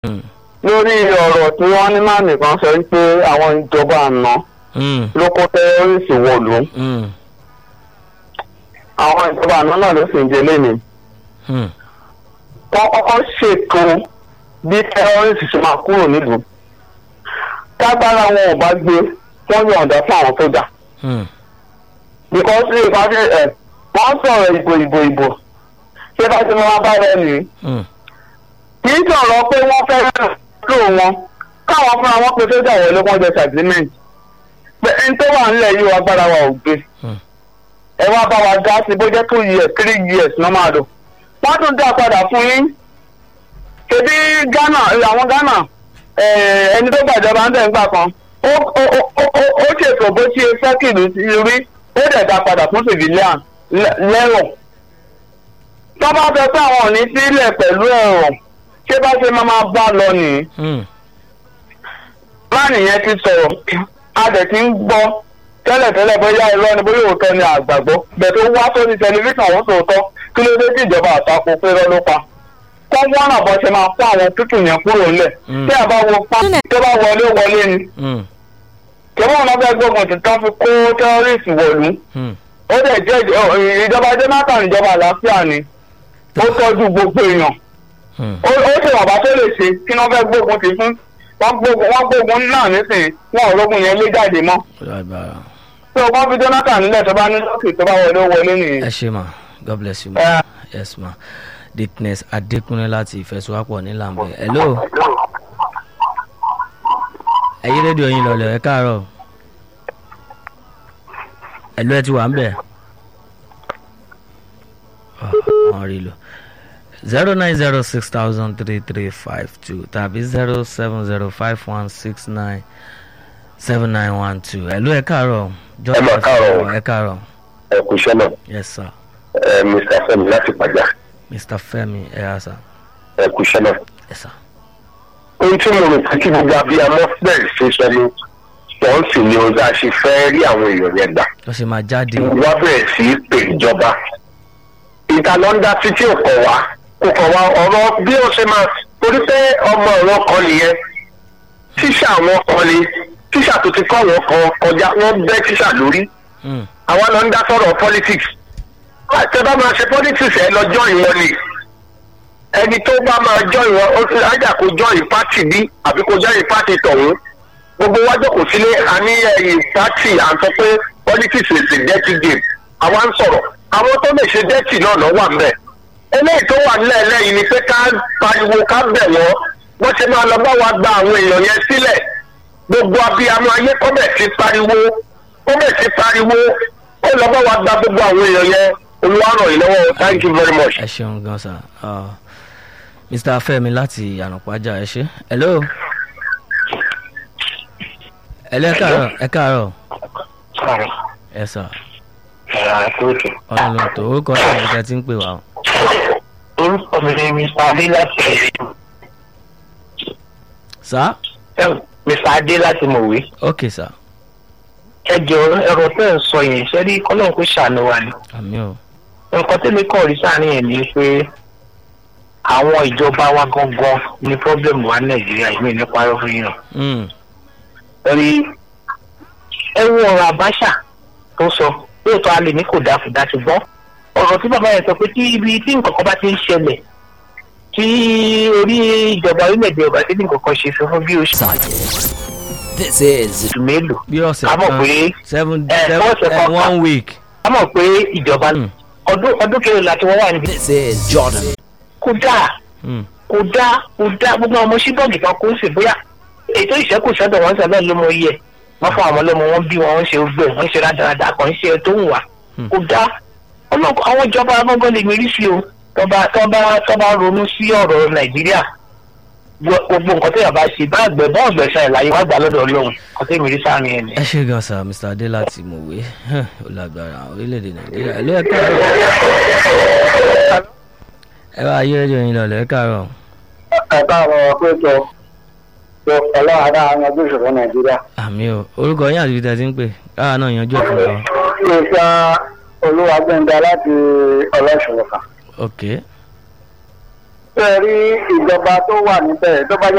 Mm. lórí ọ̀rọ̀ tí wọ́n ní má nìkan sọ wípé àwọn ìjọba àná Mm. ló kó tẹ́rọ́rìsì wọ̀lú Mm. àwọn ìjọba àná náà ló sì ń jẹ lẹ́nu Mm. wọ́n kọ́kọ́ ṣètò bí tẹ́rọ́rìsì ṣe máa kúrò nílùú tágbára wọn ò bá gbé wọ́n yọ̀ǹda fún àwọn sójà Mm. because ṣé ìpàdé ẹ̀ wọ́n sọ̀rọ̀ ìbò ìbò ìbò ṣé bá ti máa bá rẹ̀ nìyí Mm. kì í sọ̀rọ̀ pé wọ́n fẹ́ lò wọn káwọn fúnra wọn pe sójà wọlé wọn jẹ agreement pé ẹni tó wà nílẹ̀ yìí agbára wa ò gbé Hmm. ẹ wá bá wa dá sí bó jẹ́ two years three years ní wọ́n máa lò wọ́n tún dá padà fún yín ṣebí Ghana àwọn Ghana eh, ẹni tó gbàjọba ń tẹ̀ ń gbà kan ó ó- ó- ó- ó- ó ṣètò bó ṣe fẹ́ kìlú sí rí ó dẹ̀ dá padà fún civilian lẹ́- lẹ́rọ̀ tó bá fẹ́ pé àwọn ò ní sílẹ̀ pẹ̀lú ẹ̀rọ ṣé bá ṣe máa máa bá lọ nìyí Mm. láàrin yẹn ti sọ̀rọ̀ a dẹ̀ ti ń gbọ́ tẹ́lẹ̀tẹ́lẹ̀ bóyá irọ́ ni bóyá òótọ́ ni àgbàgbọ́ bẹ̀ẹ̀ tó wá sórí tẹlifíṣàn àwọn tòótọ́ kí ló dé tí ìjọba àtakò pé irọ́ ló pa kọ́ wọ́n náà bọ́ ṣe máa kó àwọn tútù yẹn kúrò ńlẹ̀ Mm. tí a bá wo pa tó bá wọlé wọlé ni Mm. kẹ́wọ́n náà fẹ́ gbógun tí tán fi kó tẹ́rọ́rìsì wọ̀lú Mm. ó dẹ̀ jẹ́ ìjọ- ìjọba jonathan ìjọba àlàáfíà ni ó tọ́jú gbogbo èèyàn Mm. ó ó ṣe wàbá tó lè ṣe kí wọ́n fẹ́ gbógun ti fún wọ́n gbógun wọ́n gbógun náà nísìnyí wọn ò rógun yẹn lé jáde mọ́ Ó lágbára. tí o bá fi jonathan nílẹ̀ tó bá ní lọ́ọ̀kì tó bá wọlé ó wọlé nìyẹn. ẹ ṣe ma god bless you ma Eh. yes ma dickness adékúnlé láti ìfẹsowápọ̀ ní lambẹ hello ẹyí rédíò yín lọlẹ ẹ káàárọ̀ hello ẹ ti wà ń bẹ̀ wọn rí lò zero nine zero six thousand three three five two tàbí zero seven zero five one six nine seven nine one two hello ẹ káàárọ̀ Ẹ mà káàárọ̀. ẹ káàárọ̀ ẹ kú iṣẹ́ náà yes sir. ẹ mr fẹmi láti pàjá Mr. Femi Eyasa. ẹ kú iṣẹ́ náà. Yes, sir. ohun tí mo rò pé kí gbogbo abiyamọ bẹ̀rẹ̀ ṣe sọ ni wọ́n sì ní ohun tá a ṣe fẹ́ rí àwọn èèyàn yẹn gbà. Lọ ṣe máa jáde. wọ́n bẹ̀rẹ̀ sí í pè ìjọba. ìta ló ń dá títí ò kọ̀ wá kò kọ̀ wá ọ̀rọ̀ bí ó ṣe máa torí pé ọmọ ọ̀rọ̀ kan nìyẹn tíṣà wọn kan ni tíṣà tó ti kọ́ wọn kan kọjá wọ́n bẹ́ tíṣà lórí Mm. àwa lọ ń dá sọ̀rọ̀ politics àti bá máa ṣe politics ẹ lọ join wọn ni ẹni tó bá máa join wọn ó ti ájà kó join party bí àbí kó join party tọ̀hún gbogbo wájú kò sílé a ní ẹ̀yìn party à ń sọ pé politics is a dirty game àwa ń sọ̀rọ̀ àwọn tó lè ṣe dirty náà lọ́ wà ńbẹ̀ eléyìí tó wà nílẹ̀ lẹ́yìn ni pé ká pariwo ká bẹ̀ wọ́n wọ́n ṣe máa lọ bá wa gba àwọn èèyàn yẹn sílẹ̀ gbogbo abiyamọ ayé kọ́bẹ̀ ti pariwo kọ́bẹ̀ ti pariwo ó lọ bá wa gba gbogbo àwọn èèyàn yẹn olúwa ràn yín lọ́wọ́ thank you very much. Ẹ ṣeun gan sa. Uh, Mr. Femi láti Ànàpájà ẹ ṣe. Hello. Hello ẹ káàárọ̀ ẹ káàárọ̀. Ẹ sà. Ọ̀nà ló tó orúkọ náà ní ká ti ń pè wá. o. orúkọ mi ni mr adé láti Sá. mr adé láti mọ̀wé Ok sà. ẹ jọ ẹ̀rọ tẹ́ ẹ̀ sọ yẹn ṣe rí kọ́lọ́n kó ṣàánú wa ni Àmì o. nǹkan tẹ́lẹ̀ kàn rí sáàrin yẹn ni pé àwọn ìjọba wa gangan ní pọ́blẹ́mù wa ní nàìjíríà yìí mi ní parọ́ fún yín náà Mm. rí ẹ wo ọ̀rọ̀ àbáṣà tó sọ lóòótọ́ a lè ní kò dáa kò dáa ṣùgbọ́n ọ̀rọ̀ tí bàbá yẹn sọ pé tí ibi tí nǹkan kan bá ti ń ṣẹlẹ̀ tí orí ìjọba orílẹ̀-èdè ọba tí nǹkan kan ṣe sọ fún bí oṣù This is mélòó Bí ọ̀sẹ̀ a mọ̀ kan pé seven ẹ, seven ọ̀sẹ̀ eh, kan one week. a mọ̀ pé ìjọba Mm. ọdún ọdún kẹrìnlá tí wọ́n wà níbi this is Jordan. kò dáa Mm. kò dáa kò dáa gbogbo àwọn ọmọ ṣíbọ̀gì kan kò ń sè bóyá ètò ìṣẹ́kù sọ́dọ̀ wọn sọ bẹ́ẹ̀ ló mọ iye wọ́n fún àwọn ọlọ́mọ wọn bí wọn ń ṣe gbẹ wọ́n ń ṣe rádaràdà kan ń ṣe tó ń wà Hmm. kò dáa ọlọ́kọ̀ àwọn ìjọba gbọ́ngàn lè mérí sí o tọ́ba tọ́ba tọ́ba ronú sí ọ̀rọ̀ nàìjíríà Gbo- gbogbo nǹkan téèyàn bá ṣe bá àgbẹ̀ bá ọ̀gbẹ̀ ṣe àìláyé wá gbà lọ́dọ̀ ọlọ́run kò tẹ́ mérí sáà nìyẹn ni. Ẹ ṣe gan sa Mr. Adé láti Mọ̀wé. Ó lágbára orílẹ̀-èdè Nàìjíríà. Hello ẹ káàárọ̀. Ẹ bá ayé rédíò yín lọlẹ̀ ẹ káàárọ̀. ẹ káàárọ̀ pé tó tó ọlọ́run adá yanjú ìṣòro nàìjíríà. Àmì o. Orúkọ yín àti ibi tẹ́ ti ń pè. Káà náà yanjú ẹ̀ fún wa. iṣẹ́ olúwagbẹ́ndà láti ọlọ́ṣọ̀rọ̀ kan. Ok. ṣé ẹ rí ìjọba tó wà níbẹ̀ tó bá jẹ́